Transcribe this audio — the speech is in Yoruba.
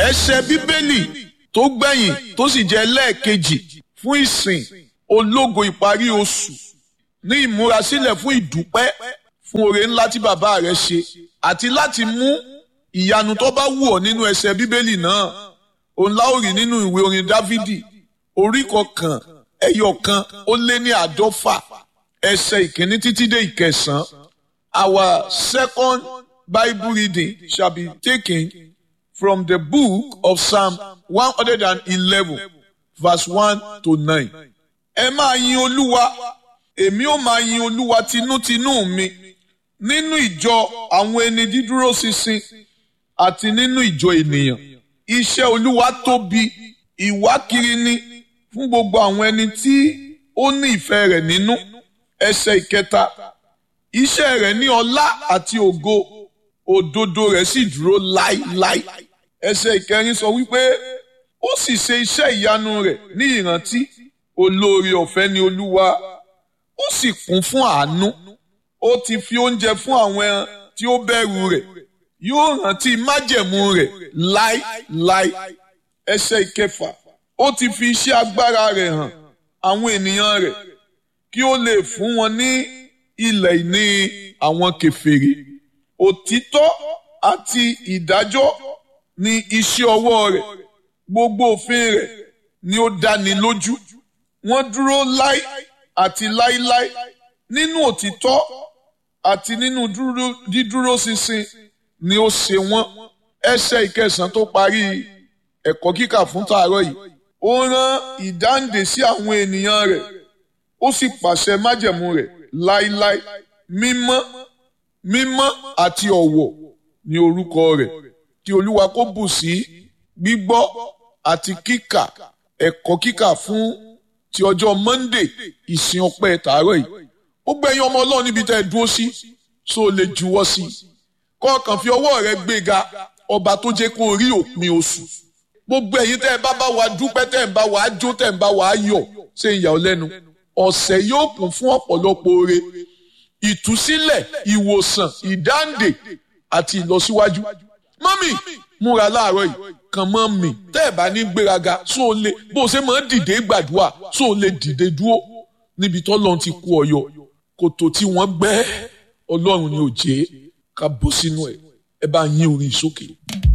ẹsẹ̀ bíbélì tó gbẹ̀yìn tó sì jẹ́ lẹ́ẹ̀kejì fún ìsìn ológo ìparí oṣù ní ìmúrasílẹ̀ fún ìdúpẹ́ fún oore ńlá tí bàbá rẹ̀ ṣe àti láti mú ìyanu tó bá wù ọ́ nínú ẹsẹ̀ bíbélì náà òun la ó rí nínú ìwé orin dávidi orí kọkàn ẹyọ kan ó lé ní àádọ́fà ẹsẹ̀ ìkíní títí dé ìkẹsàn-án our second bible reading shall be taken from the book of psalm one hundred and eleven verse one to nine. ẹ máa yin olúwa èmi ó máa yin olúwa tinútinú mi nínú ìjọ àwọn ẹni dídúró ṣinṣin àti nínú ìjọ ènìyàn iṣẹ́ olúwa tóbi ìwákiri ni fún gbogbo àwọn ẹni tí ó ní ìfẹ́ rẹ̀ nínú ẹsẹ̀ ìkẹta iṣẹ́ rẹ̀ ní ọlá àti ògo òdodo rẹ̀ sì dúró láíláí ẹsẹ̀ ìkẹrin sọ wípé ó sì ṣe iṣẹ́ ìyanu rẹ̀ ní ìrántí olóore ọ̀fẹ́ ni olúwa ó sì kún fún àánú ó ti fi oúnjẹ fún àwọn ẹran tí ó bẹ̀rù rẹ̀ yóò rántí májẹ̀mú rẹ̀ láíláí ẹsẹ̀ ìkẹfà ó ti fi iṣẹ́ agbára rẹ̀ hàn àwọn ènìyàn rẹ̀ kí ó lè fún wọn ní ilẹ̀ ìní àwọn kèfèrí òtítọ́ àti ìdájọ́ ni iṣẹ́ ọwọ́ rẹ̀ gbogbo òfin rẹ̀ ni ó dáni lójú wọ́n dúró láí àti láíláí nínú òtítọ́ àti nínú dídúró ṣinṣin ni ó ṣe wọ́n ẹsẹ̀ ìkẹsàn tó parí ẹ̀kọ́ kíkà fún tàárọ̀ yìí ó rán ìdáǹdè sí àwọn ènìyàn rẹ̀ ó sì pàṣẹ májẹ̀mú rẹ̀ láíláí mímọ́ mímọ́ àti ọ̀wọ̀ ní orúkọ rẹ̀ kí olúwa kó bù sí gbígbọ́ àti kíkà ẹ̀kọ́ kíkà fún ti ọjọ́ monday ìsìn ọpẹ́ tàárọ̀ yìí ó gbẹ̀yìn ọmọ ọlọ́run níbi tẹ́ ẹ dúró sí so lè juwọ́ sí i kọ́ọ̀kan fi ọwọ́ rẹ gbéga ọba tó jẹ́ kó rí òpin oṣù gbogbo ẹ̀yin tẹ́ ẹ bá bá wa dúpẹ́ tẹ́ ẹ bá wa jó tẹ́ ẹ bá wa yọ̀ ṣe ìyà ọ́ lẹ́nu ọ̀sẹ̀ yóò kún fún ọ̀pọ̀lọpọ̀ oore ìtúsílẹ̀ ìwòsàn ìdáǹdè àti ìlọsíwájú mọ́mì múra láàárọ̀ yìí kàn mọ́ mi tẹ́ ẹ̀ bá ní gbéraga só o lè bó o ṣe máa ń dìde gbàdúrà só o lè dìde dúró níbi tó lọ́n ti kú ọyọ kòtò tí wọ́n gbẹ́ ọlọ́run ni ò jẹ́ ká bọ́ sínú ẹ̀ ẹ bá yín orin sókè.